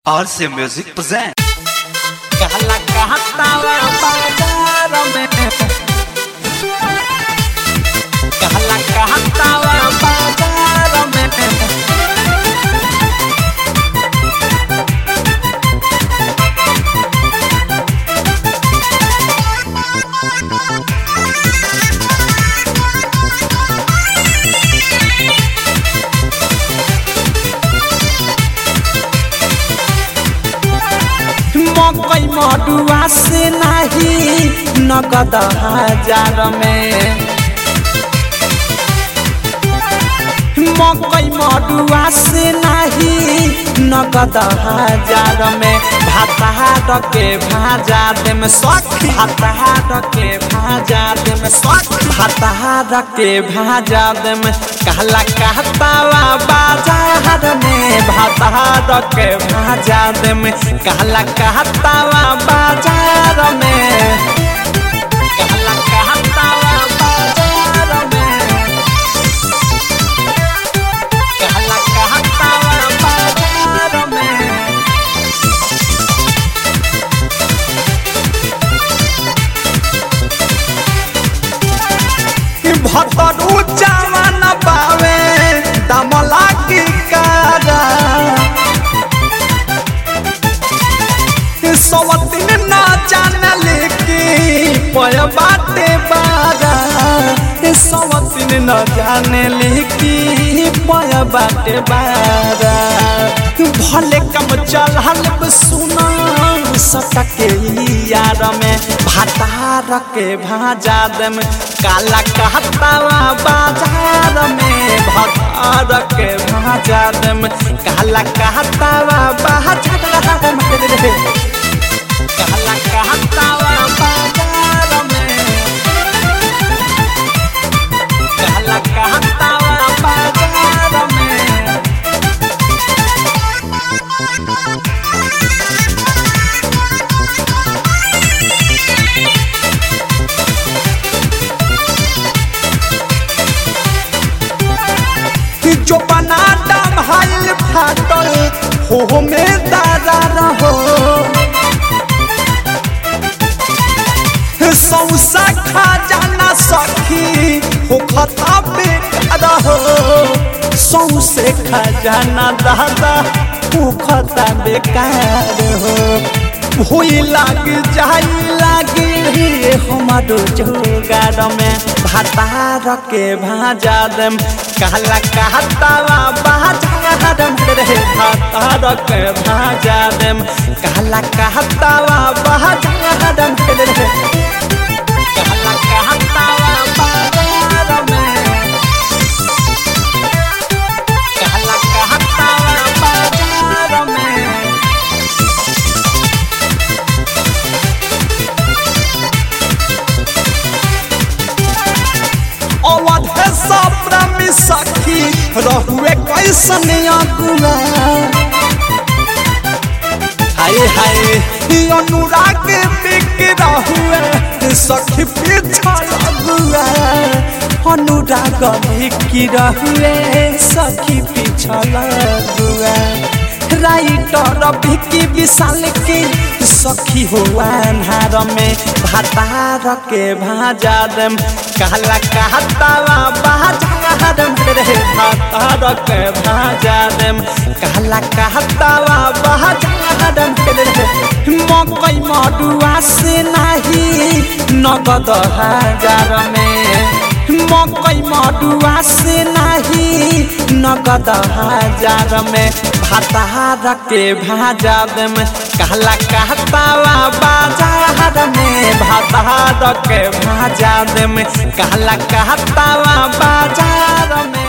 RC Music present. कहला कहतावा बाजार में कहला कहतावा बाजार में मकई मडुआ से नाही नगद हजार में मकई मडुआ से नाही नगद हजार में भाताहार के भाजा दे में सख भाताहार के भाजा दे में सख भाताहार के भाजा दे में कहला कहतावा बाजार में भाताहार के भाजा दे में कहला कहतावा बाजार में कहला कहतावा बाजार में कहला कहतावा बाजार में भतरू जवान पावे दमला की कारा सवतिन न जानल की पय बाटे बारा सवतिन न जानल की पय बाटे बारा भले कम चल सुना सटके यार में भातार के भाजा दम काला कहतावा बाजार में भातार के भाजा दम काला कहतावा बाजार में कहला कहतावा बाजार में कहला कहतावा बाजार में जो बना डम हाइल फाटल हो में दादा रहो सौसा खा जाना सखी हो खता बेटा रहो सौसे खा जाना दादा हो खता बेकार हो भूई लाग जाई लागी रे हमारो जोगार में भातार के भाजा दम कहला कहतावा बाजार में रे भातार के भाजा दम कहला कहतावा बाजार में रे कहला कहतावा बाजार में कहला कहतावा बाजार में अवध सप्तमी सखी रहुए कैसन अगुआ हाय हाय ई अनुराग बिक रहुए सखी पिछड़ अगुआ अनुराग बिक रहुए सखी पिछड़ अगुआ राइटर भिकी विशाल के सखी हो अन्हार में भातार के भाजा दम कहला कहतावा बाजार में रे भातार के भाजा दम कहला कहतावा बाजार में रे मकई मडुआ से नाही नगद हजार में मकई मडुआ से नाही नगद हजार में भातार के भाजा दम कहला कहतावा बाजार में भातार के भाजा दम कहला कहतावा बाजार में